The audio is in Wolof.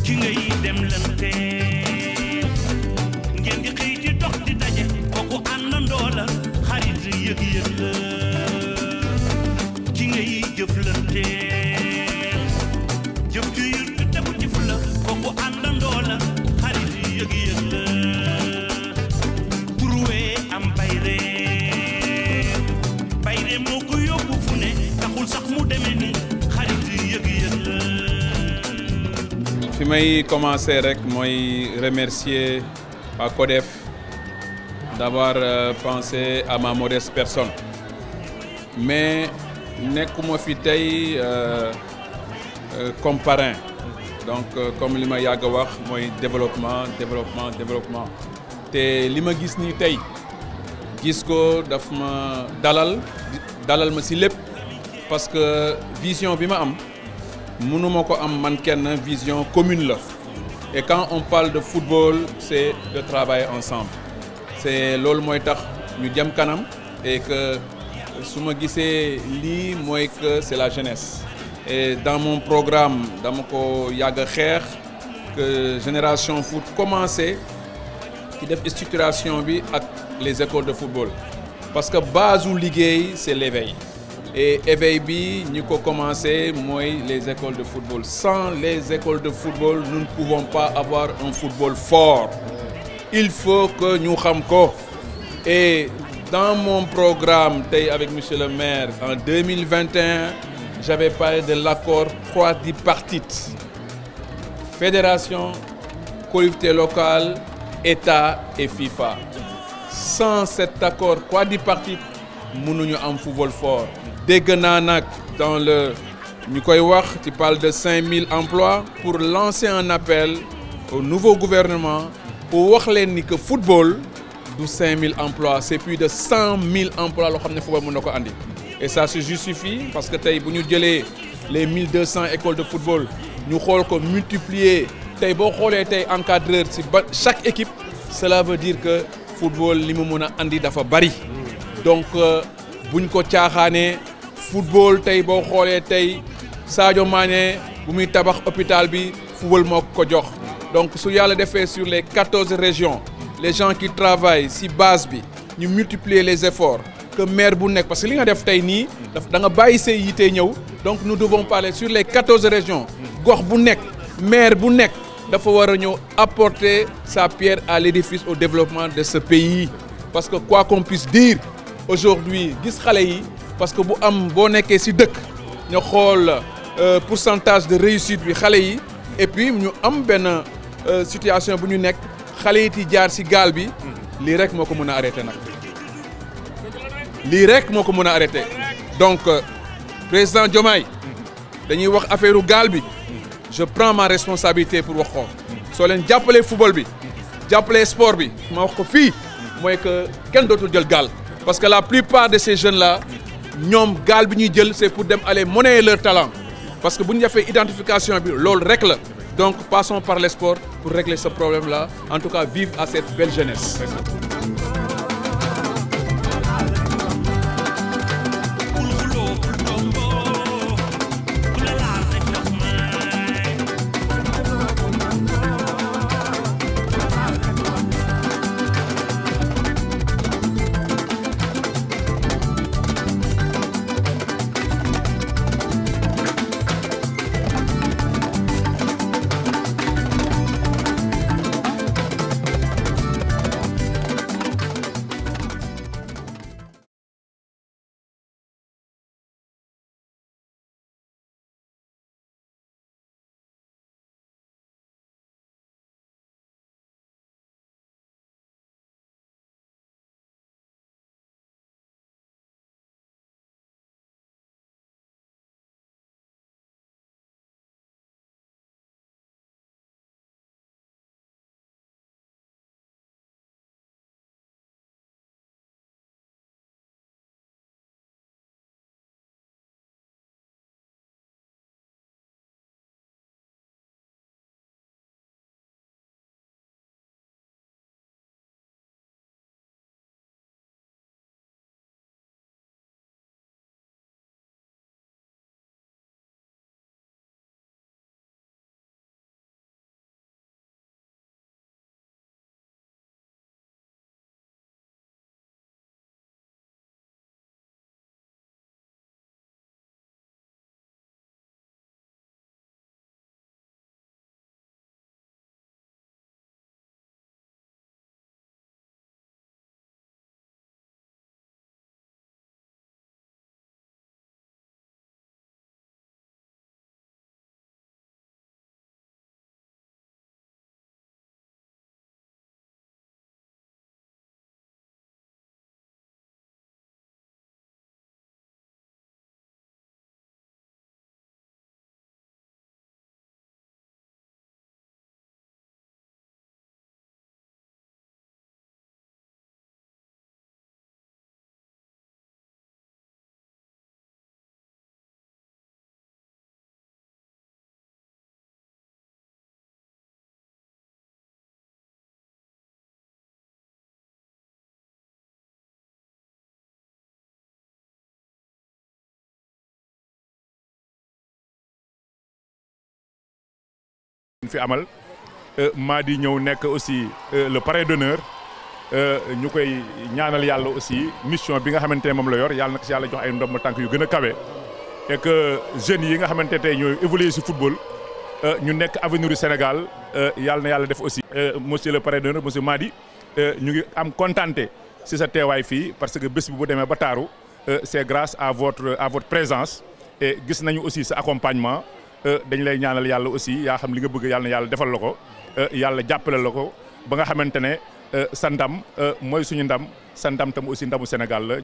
ki ngay dem lante ngeen di xëy di dox di daje kooku àndandoo la xarit yëg-yëg la ki ngay jëflante jëf ju yur bi tegu ci fu la kooku àndandoo la xarit yëg-yëg la turwee am bayre bayre moo ko yóbbu fu ne taxul sax mu demee ni xarit yëg-yëg la fi may commencer rek mooy remercier waa CODEF d'avoir euh, pensé à ma modeste personne mais nekkuma fi tey euh, euh, comme parrain donc euh, comme li ma yàgg a wax mooy développement développement développement te li ma gis nii tey gis ko daf ma dalal dalal ma ci lépp parce que vision bi ma am mënuma ko am man kenn vision commune la et quand on parle de football c'est de travailler ensemble c'est loolu mooy tax ñu jëm kanam et que su ma gisee lii mooy que c'est la jeunesse et dans mon programme dama ko yàgg a xeex que génération foot commencé ci def structuration bi ak les écoles de football parce que base u liggéey c'est l'éveil et éveil bi ñi ko commencé mooy les écoles de football sans les écoles de football nous ne pouvons pas avoir un football fort il faut que ñu xam ko et dans mon programme tey avec monsieur le maire en 2021 j'avais parlé de l'accord quadripartite fédération collectivité locale État et FIFA sans cet accord quadripartite mënuñu am football fort dégg naa nag dans le ñu koy wax tu parles de 5000 emplois pour lancer un appel au nouveau gouvernement pour wax leen ni que football du 5000 emplois c'est plus de 100 000 emplois loo xam ne football mën na ko andi et ça se justifie parce que tey bu ñu jëlee les 1200 écoles de football ñu xool ko multiplier tey boo xoolee tey encadreur ci ba chaque équipe cela veut dire que football li mu mën a andi dafa bari donc buñ ko caaxaanee football tey boo xoolee tey Sadio Mané bu muy tabax hôpital bi football moo ko jox donc su yàlla defee sur les quatorze régions les gens qui travaillent ci base bi ñu multiplier les efforts que maire bu nekk parce que li nga def tey nii daf da nga bàyyi say yite ñëw donc nous devons parler sur les quatorze régions gox bu nekk maire bu nekk dafa war a ñëw apporter sa pierre à l'édifice au développement de ce pays parce que quoi qu'on puisse dire aujourd'hui gis xale yi parce que bu am boo nekkee ci dëkk ñu xool pourcentage de réussite bi xale yi et puis ñu am benn situation bu ñu nekk xale yi ti jaar ci gaal bi lii rek moo ko mën a arrêter nag lii rek moo ko mën a arrêter donc président Diomaye dañuy wax affaire gaal bi je prends ma responsabilité pour wax ko soo leen jàppalee football bi jàppalee sport bi ma wax ko fii mooy que kenn dootul jël gaal parce que la plupart de ces jeunes là ñoom gaal bi ñuy jël c'est pour dem aller monnayer leur talent parce que bu ñu defee identification bi loolu rek la donc passons par le sport pour régler ce problème là en tout cas vive à cette belle jeunesse bul xuloo bul tomboo ku la laal rek daf may fi amal Madi ñëw nekk aussi le parrain d'honneur ñu koy ñaanal yàlla aussi mission bi nga xamante ne moom la yor yàlla na ko si yàlla jox ay ndomb tànk yu gën a kawe et que jeunes yi nga xamante tey ñooy évoluer si football ñu nekk avenir du Sénégal yàlla na yàlla def aussi. monsieur le parrain d'honneur monsieur Madi ñu ngi am contenté si sa teewaay fii parce que bés bi bu demee ba taaru c'est grâce à votre à votre présence et gis nañu aussi sa accompagnement dañ lay ñaanal yàlla aussi yaa xam li nga bëgg yàlla na yàlla defal la ko yàlla jàppale la ko ba nga xamante ne sa ndam mooy suñu ndam sa ndam tam aussi ndamu Sénégal la